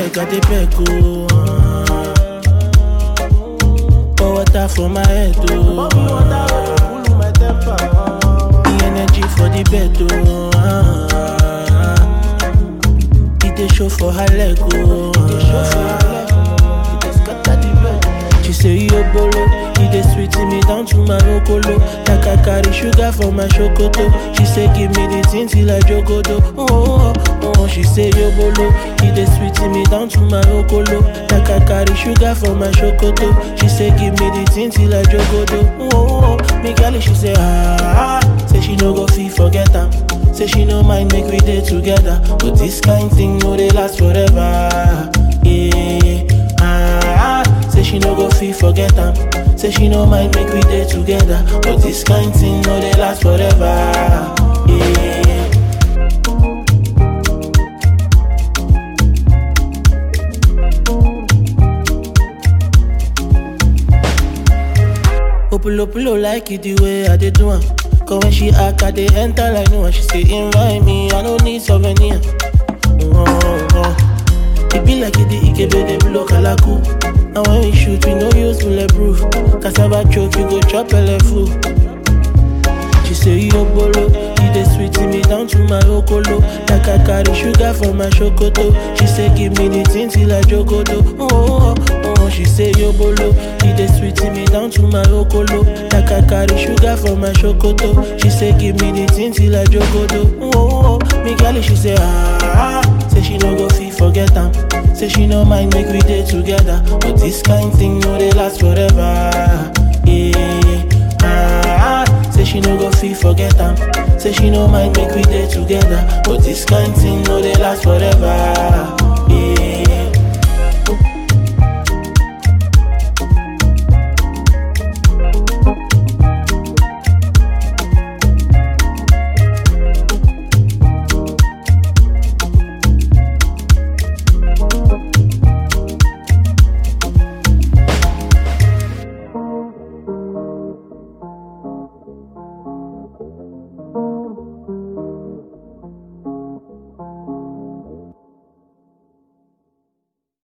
beg, I dey beg, oh. ah. Pour water for my head, oh. The energy for the bed, oh. ah. It dey show for her leg, oh. She say yo bolo, it dey sweet me down to my okolo. Like I carry sugar for my chocoto. She say give me the thing till I jogodo. Oh, oh, oh, oh. She say yo bolo, it dey sweet me down to my okolo. Like I carry sugar for my chocoto. She say give me the thing till I jogodo. Oh, oh, oh. Me girl, she say ah, ah. say she no go fit forget am. Say she no mind make we dey together, but this kind thing no dey last forever. Yeah, ah, ah. say she no go fit forget am. Say she no mind make we dey together, but this kind thing no dey last forever. Yeah. Opulo pulo like it the way I dey do am. Cause when she act, I dey enter like no one. She say invite me, I don't need souvenir. Oh, oh. It be like it the Ikebe dey blow kalaku. And when we shoot, we no use bulletproof. Cassava choke, you go chop full. She say yo bolo, you dey sweet me down to my okolo. Like I carry sugar for my chocoto. She say give me the thing till I jogodo. Oh, oh, oh, oh. She say yo bolo, you dey sweet me down to my okolo. Like I carry sugar for my chocoto. She say give me the thing till I jogodo. Oh, oh, oh. Me girl, she say ah, ah. say she no go fit forget am. Say she no mind make we dey together, but this kind thing no dey last forever. Yeah. Ah, ah, say she no go fit forget am. Say she no mind make we dey together, but this kind thing no dey last forever.